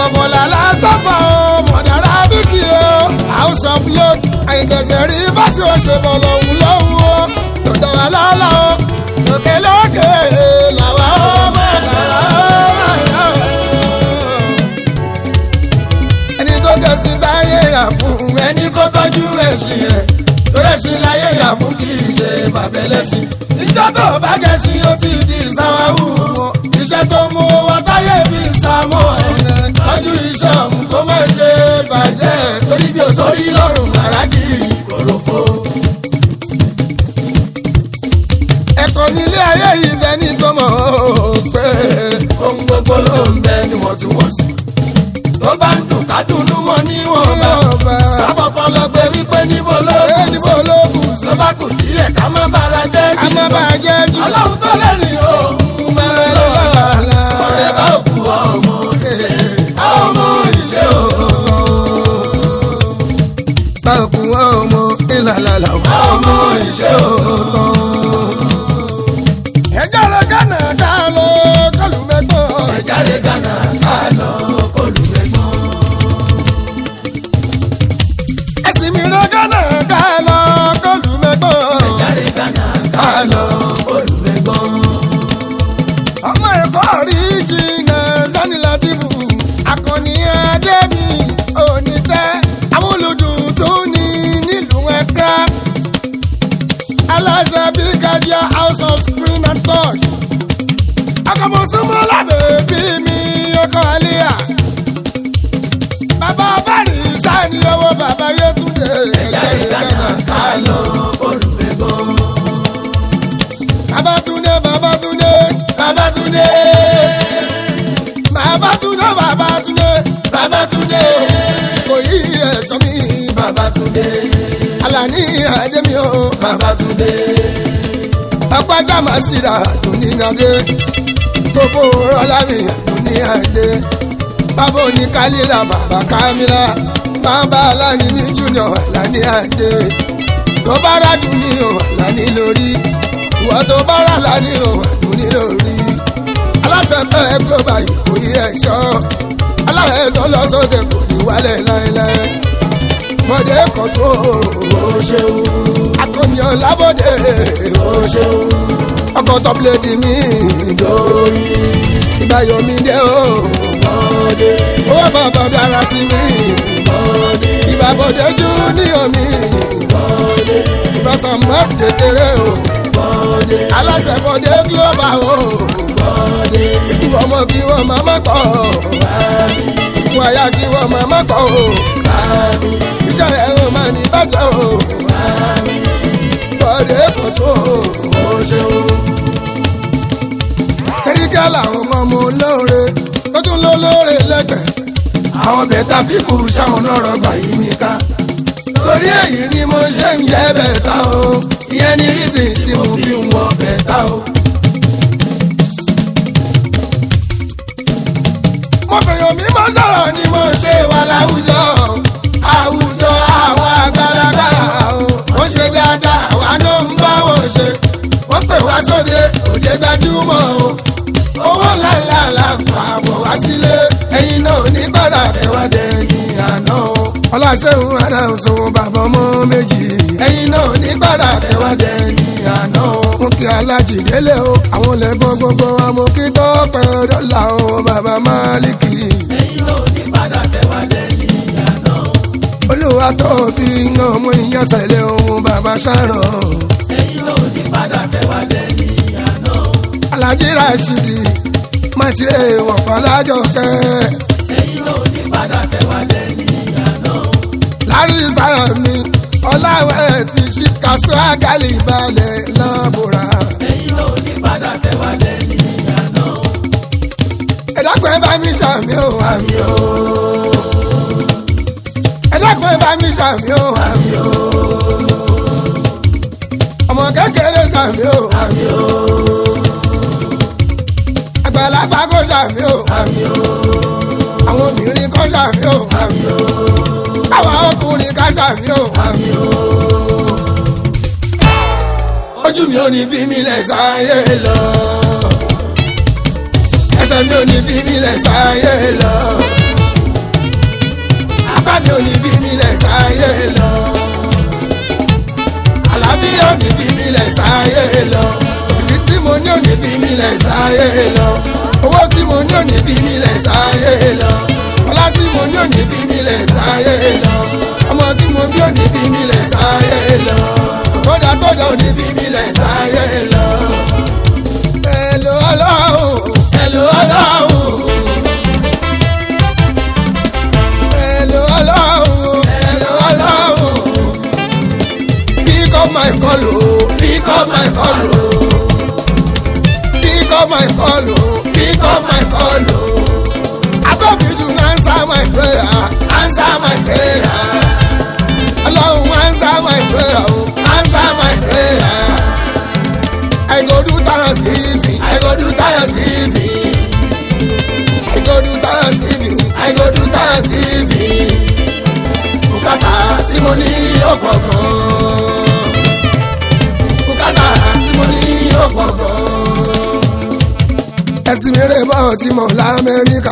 ọmọlá látọ́pọ̀ o mọ̀dára bíkì o house of youth àìtẹ̀sẹ̀ rí bá tí o ṣe bọ̀ lọ́hùn lọ́hùn o tó tọ́ wa lọ́la o lókè lókè làwa ó mọ̀dára ó ẹni tó kẹsì táyé yà fún ẹni kó tọ́jú ẹ̀sìn ẹ̀ lórí ẹ̀sìn láyé yà fún kì í ṣe bàbẹ̀lẹ̀sìn ìjọ tó bá kẹsì ó ti di sáwáwù wọn iṣẹ́ tó mú wa táyé fi sàmọ́ ẹ̀ tọ́jú iṣẹ́ ọ̀hún kó má ṣe bàjẹ́ torí bí o sórí lọ́rùn lára kì í kòròfo. ẹ̀kọ́ nílé ayé yìí fẹ́ ní tó mọ̀ ó pé ohun gbogbo ló ń bẹ níwọ̀ntúnwọ̀nsì tó bá ń dùn ká dùnú mọ́ níwọ̀n bá káfọ́pọ́ lọ gbé wípé níbo ló kù sí tó bá kù díẹ̀ ká má bára jẹ́ jù ká má bàa jẹ́ jù. ọlọ́run tó lẹ́rìn o mẹ́rẹ̀ lọ́la ọ̀rẹ́ bá òkú ọmọ ọmọ ìṣe o. báwo ọmọ ìlàlàlà ọmọ ìṣe o. ẹjọ́ lọ gánà ká lọ kọlù mẹ́gbọ́n. ẹ̀jáde gánà ká lọ kólùmẹ́gbọ́n. ẹ̀sìn mi lọ gánà ká lọ kọlù mẹ́gbọ́n. ẹ̀jáde gánà ká lọ kólùmẹ́gbọ́n. ọmọ ẹ̀kọ́ rí jìnnà lọ́ni látìfù akọni adébí òní tẹ́ àwọn olùdùn tó ní nílùú ẹ̀ka aláṣẹ brigadier house of screen and touch akọmọsọmọ lábẹ́ bí mi ọkọ àlíyà bàbá bẹ́ẹ̀ni sáni owó bàbá yẹtúndé ẹ̀jáde gánà ká lọ kólùmẹ́gbọ́n. babatunde babatunde Babátúndé babatunde babatunde Babátúndé kò yí ẹ̀sọ́ mi Babátúndé alani ajemi o Babátúndé ọpẹjà masira dunninade gbogbo rọlámi dunniyade bàbá òní kálílà bàbá kámílà bàbá alani ní junior alani ade tó bá rà dunni o alani lórí ìwọ tó bá rà lani o dunni lórí aláṣẹ tẹ ẹ global ìkòyí ẹ̀ṣọ́ aláwẹ̀ tó lọ sóde kò ní wálẹ̀ láéláé mọ̀dé kọ̀tún o ṣeun akọ̀yàn lábọ̀dé o ṣeun ọkọ̀ tọ́pìlẹ̀dì mi lórí ìbáyọ̀mí dé o mọ̀dé owó bàbá dára sí mi mọ̀dé ìbàbọ̀dé júníọ̀ mi mọ̀dé ìbásàmọ́ kékeré o mọ̀dé aláṣẹ bọ̀dé global o mọ̀dé ikú ọmọ kí wọ́n máa má kọ́ ikú aya kí wọ́n máa má kọ́ o ìjà ẹ̀rọ máa ní bàjẹ́ o bọ̀dé kò tó o ṣeun. sẹ́ríkà làwọn ọmọ ọmọ olóore tó tún lọ lóore lẹ́gbẹ̀ẹ́. àwọn bẹ̀tà pípù sáwọn lọ́rọ̀ gbà yí mi ká. torí èyí ni mo ṣe ń jẹ́ bẹ̀tà o ìyẹn ni rísì tí mo fi ń wọ bẹ̀tà o. mo fèèyàn mi máa ń sọ̀rọ̀ ni mo ṣe wà láwùjọ. àwùjọ àwọn àgbàlagbà o. wọ́n ṣe dáadáa àwa ló ń bá wọn ṣe. wọ́n pè wá sóde òde gbajúmọ̀ o. owó ńláńlá là ń pa àbọ̀ wá sílé. ẹ̀yin náà ò ní gbọ́dọ̀ tẹ̀wá dẹ̀yìn àná o. ọlọ́ṣẹ́hun adáhùnsọ bàbá ọmọ méjì. ẹ̀yin náà ò ní gbọ́dọ̀ tẹ̀wá dẹ̀yìn àná o. mo kí alájì délé o. àwọn lẹ́gbọ́n gbogbo wa mo kí tọ́pẹ́ dọ́là o. bàbá máàlìkì. ẹ̀yin náà ní padà tẹ̀wá lẹ́yìn ìyànà o. olúwa tó bí iná mú iyán sẹ́lẹ̀ ohun bàbá sáró. ẹ̀yin náà ní padà tẹ̀wá lẹ́yìn ìyànà o. alájí rashidi máa ṣe wọ̀pọ̀ lájọkẹ́. ẹ̀yin náà ní padà tẹ̀wá lẹ́yìn ìyànà o. lárí sáyà mi ọláwẹ̀ ti ṣí kásó àgálì balẹ̀ lọ́bùrà. ẹ̀yin náà ní padà tẹ̀wá lẹ́yìn ìyànà o. ẹ̀dàgbọ́n bá mi ṣàmì ò àmì ò. ẹ̀dàgbọ́n bá mi ṣàmì ò àmì ò. ọmọ kékeré ṣàmì ò àmì ò. àgbàlagbà kò ṣàmì ò àmì ò. àwọn obìnrin kò ṣàmì ò àmì ò. àwọn ọkùnrin ká ṣàmì ò àmì ò. ojú mi ò ní fi mi lẹ̀ sáyé lọ ẹsẹ̀ mi ò ní fi mí lẹ̀ sáyé lọ. mi ò ní fi mi lẹ̀ sáyé lọ. àlàáfíà ò ní fi mi lẹ̀ sáyé lọ. ìdí tí mo ní ò ní fi mi lẹ̀ sáyé lọ. owó tí mo ní ò ní fi mi lẹ̀ sáyé lọ. ọlá tí mo ní ò ní fi mi lẹ̀ sáyé lọ. ọmọ tí mo bí ò ní fi mi lẹ̀ sáyé lọ. kódà kódà ò ní fi mi lẹ̀ sáyé lọ. Hello, ọlọ́run. Hello, ọlọ́run. Hello, ọlọ́run. Hello, ọlọ́run. Pick up my call, oh. Pick up my call, oh. Pick up my call, oh. Pick up my call, oh. Above you to answer my prayer. Answer my prayer. Ọlọ́run answer my prayer, oh. Answer my prayer. I go do thanksgiving. I go do thanksgiving. I go do thanksgiving. I go do thanksgiving. Bùkátà tí mo ní ọ̀pọ̀ gan. Bùkátà tí mo ní ọ̀pọ̀ gan. Ẹ̀sìn mi rè bọ́ tí mo l'Amẹ́ríkà.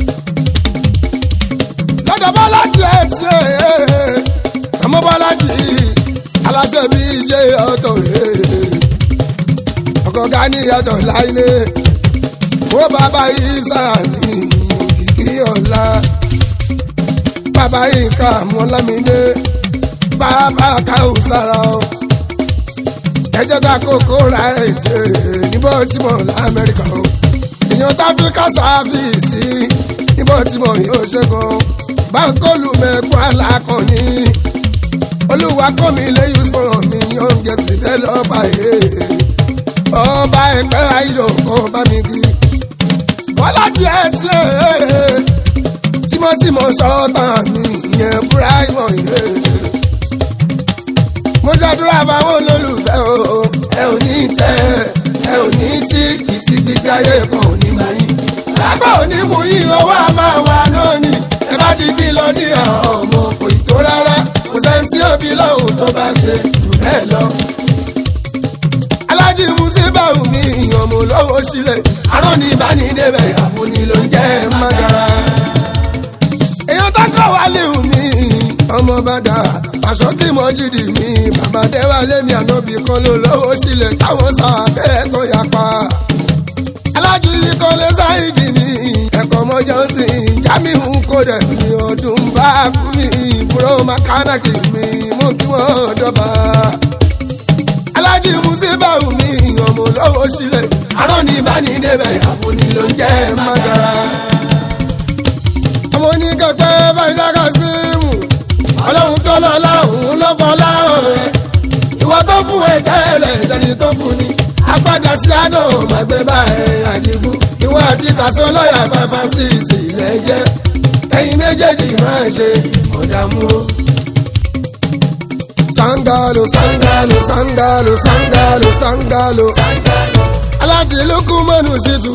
Lọ́dọ̀ bọ́lá tiẹ̀ tiẹ̀. Àmọ́ bọ́lá jì í. Aláṣẹ bíi jẹ́ ọ̀tọ̀ rẹ̀ ọ̀gọ̀gá ní ìyàtọ̀ láìlé ó bàbá yìí sàmì kìkì ọ̀la bàbá yìí ká mọ́lámídé bàbá káwù sára ọ ẹjọ́ ta kókó ra ètè níbo tí mo lamẹ́ríkà o èèyàn táfíríkà sáfìsì níbo tí mo yóò ṣẹ́gun báńkólù mẹ́kún alákọ̀ọ́ni olúwa kọ́ mi lẹ́yìn sọ̀rọ̀ mi yóò ń gẹ̀ sí dẹ́lọ́pàá yìí ọba ẹgbẹ́ ayọ̀ ọba mi bí. bọ́lá tiẹ̀ tiẹ̀ tímọ́tímọ́ sọ́ọ́tà mi ìyẹn búráìmọ̀ yẹ. mo ṣàdúrà fáwọn olólùfẹ́ o ẹ ò ní tẹ ẹ ò ní tí kìtìkìtì ayé kan ò ní mú yín. sábà ò ní mú yín owó a máa wà lónìí ẹ bá di bí lọ ní àwọn ọmọ kò ì tó rárá kò sẹ́ni tí òbí lọ́hùn tó bá ṣe jù bẹ́ẹ̀ lọ alájí musibawu mi ọmọ olówó sílẹ̀ arán ní ìbánidébẹ̀ àfúni ló ń jẹ́ mágara. èèyàn tákọ̀ wá léwu mi ọmọ bàdà àṣọkí mọ́jìdì mi bàbá déwálé mi ànábì kan ló lówó sílẹ̀ táwọn sábẹ́ tó yapa. alájí kọ́lé sáìdì mi ẹ̀kọ́ mọ́jọ́ sí jamiu kódẹ̀ mi ọdún bá kú mi búrò mákánàkì mi mú kí wọ́n dọ́ba alájí musibawu mi ọmọ olówó sílẹ̀ arán ní ìbánidébẹ̀ àfúni ló ń jẹ́ mágara. ọmọ oníkẹ́kẹ́ báyìí dáká sí mù ọlọ́run tó lọ láhùn ló fọ́ láhùn rẹ̀ ìwọ tó fún ẹ tẹ́lẹ̀ ìtẹ́ni tó fún ni apádà sí àná màgbé báyìí àdìgún ìwọ àti kàṣọ lọ́yà fàfà sí ìsìlẹ̀ jẹ́ ẹ̀yin méjèèjì máa ṣe ọ̀dààmú o sangalo sangalo sangalo sangalo sangalo aláàjì lókun mọ́nù ṣètò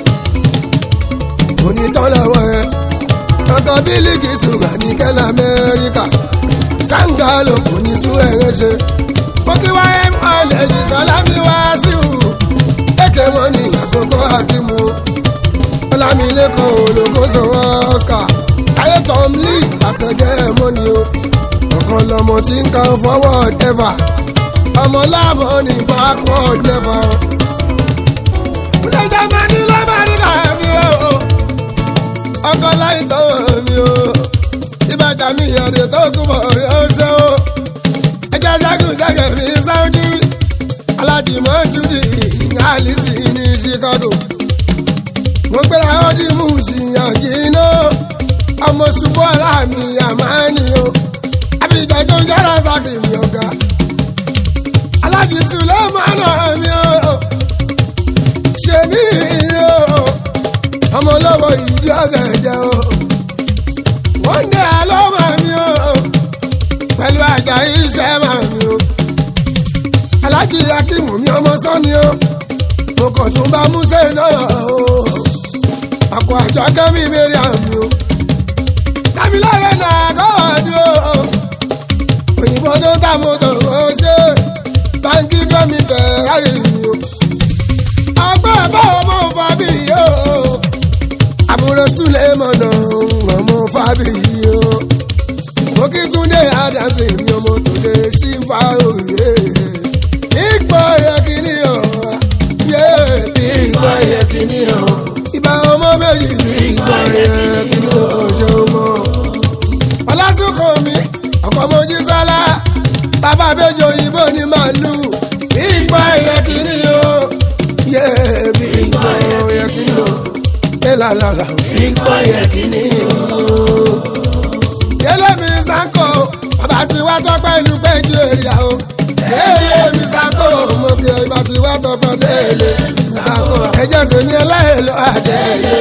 onítọ́lọ́wọ́ ẹ kankan bílíkì ṣùgbọ́n ní kẹ́lá amẹ́ríkà sangalo kò ní sún ẹ̀rẹ́ ṣe mo kí wá ẹ̀ mọ́ lẹ́yìn sọlá mi wá sí o èké wọn ní àkókò àkímù ọlámilẹ́kọ̀ọ́ olókoso oscar ayé tom lee àtẹ̀jẹ́ mọ́ni o ọ̀kan lọmọ tí ń kan forward never ọmọ láàbọ̀ ní backward never. Ilé-ìjọba máa ní lọ́mọdé mi o, ọkọ̀ láì tọ́wọ́ mi o, ìbàjá mi ìyọ̀dẹ̀ tó kú bọ̀ yóò ṣe o. Ẹja ṣẹ́gun ṣẹ́gẹ̀ mi Sáúdí, alájìmọ́ Júdì Àlìsí ní Chicago. Mo gbéra ọdí mú ṣìyànjú iná, ọmọ ṣubú aláàmì àmáni o àbíjà tó ń jára sákì mi ọ̀gá. aláàjì sùlẹ́mánà mi ò ṣe mí o ọmọ lọ́wọ́ ìdí ọ̀gẹ̀dẹ̀ o. wọ́n dẹ̀ àlọ́mọ mi o pẹ̀lú àjà iṣẹ́ mà mi o. aláàjì akímù mi ọmọ sọ́ni o mo kàn tún bá músẹ́ náà o. àpò àjọ kẹ́mi mẹ́rin àmì o. dábìlárẹ̀ náà kọ́ ọ̀dún o òyìnbó tó ta mọ́tò ó ṣe báńkì fẹ́mi fẹ́rari mi o. ọgbẹ́ báwo mo fa bí yìí o. àbúrò súlẹ̀ mọ̀nà ọmọ fa bí yìí o. bàbá méjì òyìnbó ní màálù ìgbà ẹ̀yẹ kìíní o yé bí ìgbà ẹ̀yẹ kìíní o ẹ̀ làlàlà ìgbà ẹ̀yẹ kìíní o. yẹlẹ mi sanko bàbá tí wá tọpẹ inú péjú èrìà o yẹlẹ mi sanko mo kí bàbá tí wá tọpẹ délé mi sanko ẹjẹ tèmi ẹlẹ́yìn ló àjẹyẹ